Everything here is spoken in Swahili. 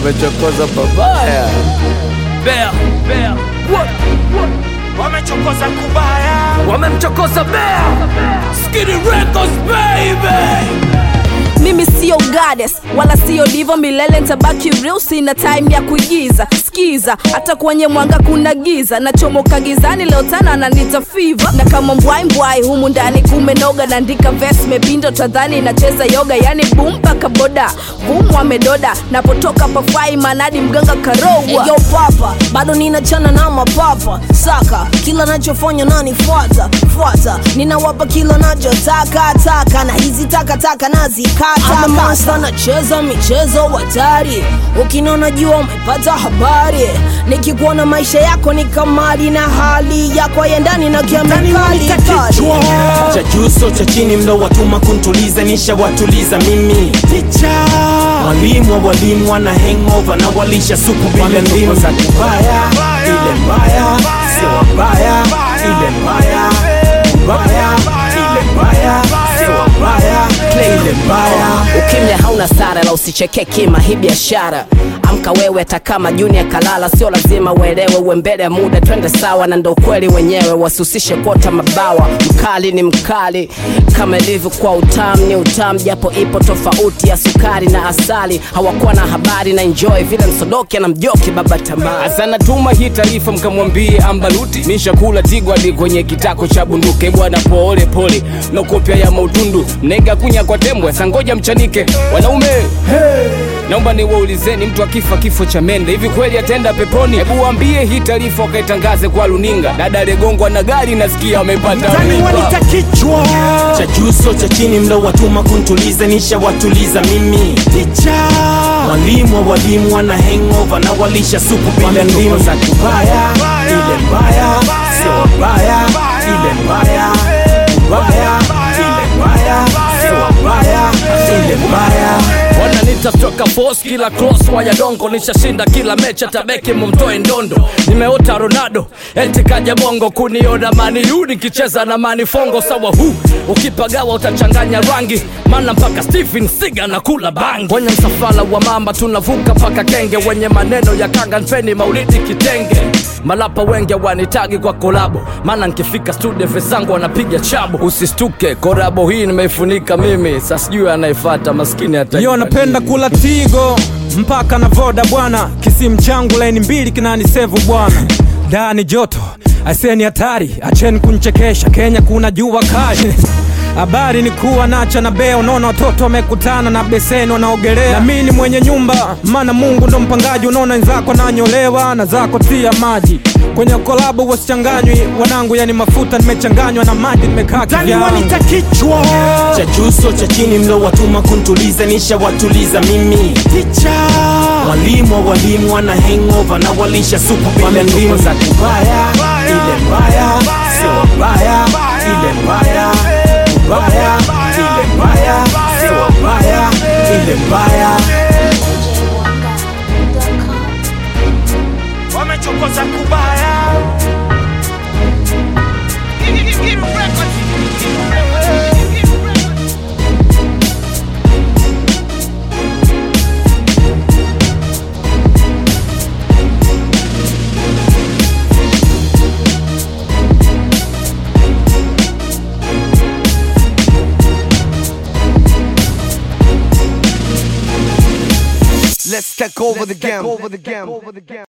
wamechokoza babaya. Bea, Bea. wamechokoza kubaya Wamemchokoza Bea. Skidi Records baby. mimi sio goddess wala sio divo milele ntabaki real sina time ya kuigiza skiza hata kwenye mwanga kuna giza nachomoka gizani leo tana nanita fiva na kama mbwai mbwai humu ndani kumenoga naandika ves mepindo tadhani nacheza yoga yani bum mpaka boda bum wamedoda napotoka pafai manadi mganga karogwa Yo papa, bado ninachana na mapapa saka kila nachofanya nanifuata fuata, ninawapa kila nachotaka taka, na hizi takataka nazikata. Ama monster nacheza michezo hatari, ukinona jua umepata habari, nikikuona maisha yako ni kamari na hali yako ya ndani na kiamekali cha juu so cha chini mlo watuma kuntuliza nisha watuliza mimi ticha mwalimu wa walimu wana hangover na walisha supu bila ndimu za kubaya ile mbaya sio wabaya ile mbaya mbaya ile mbaya sio wabaya ile mbaya ukimya hauna sara la usicheke kima hii biashara amka wewe hata kama junior kalala sio lazima uelewe uwe mbele ya muda twende sawa na ndo ukweli wenyewe wasihusishe kuota mabawa mkali ni mkali kama ilivyo kwa utamu ni utamu japo ipo tofauti ya sukari na asali hawakuwa na habari na enjoy vile msodoki na mjoki baba tamaa Asana tuma hii taarifa mkamwambie ambaluti nishakula tigwadi kwenye kitako cha bunduke bwana pole pole no kopya ya mautundu mnega kunya kwa tembwe sangoja mchanike wanaume hey. naomba niwaulizeni mtu akifa kifo cha mende hivi kweli ataenda peponi hebu waambie hii taarifa wakaitangaze kwa luninga dada aliyegongwa na gari nasikia amepata mimba kichwa cha juu so cha chini mlo watuma kuntuliza nisha watuliza mimi ticha mwalimu wa walimu wana hangover na walisha supu bila ndimu za kubaya ile mbaya sio wabaya ile mbaya mbaya ile mbaya sio wabaya ile mbaya wananita toka force kila cross waya dongo nishashinda kila mecha tabeki mumtoe ndondo nimeota ronaldo eti kaja bongo kuniona maniu nikicheza na manifongo sawa hu ukipagawa utachanganya rangi mana mpaka stephen siga na kula bangi kwenye msafara wa mamba tunavuka mpaka kenge wenye maneno ya kanga npeni maulidi kitenge malapa wenge wanitagi kwa kolabo maana nkifika studio vezangu wanapiga chabo usistuke korabo hii nimeifunika mimi sa sijui anayefata maskini hata yo napenda kula tigo mpaka na voda bwana kisimu changu laini mbili kinanisevu bwana ndani joto aseni hatari acheni kunchekesha kenya kuna jua kali habari ni kuwa nacha na bea unaona watoto wamekutana na beseni wanaogelea na mi ni mwenye nyumba maana mungu ndo mpangaji unaona wenzako nanyolewa na zako tia maji kwenye kolabo wasichanganywi wanangu yani mafuta nimechanganywa na maji nimekaa kivyangu kichwa cha juu so cha chini mlo watuma kuntuliza nisha watuliza mimi ticha mwalimu wa walimu wana hangover na walisha supu bila ndimu za kubaya ile mbaya sio wabaya ile mbaya mbaya ile mbaya sio wabaya ile mbaya wamechokoza kubaya Let's take over the game.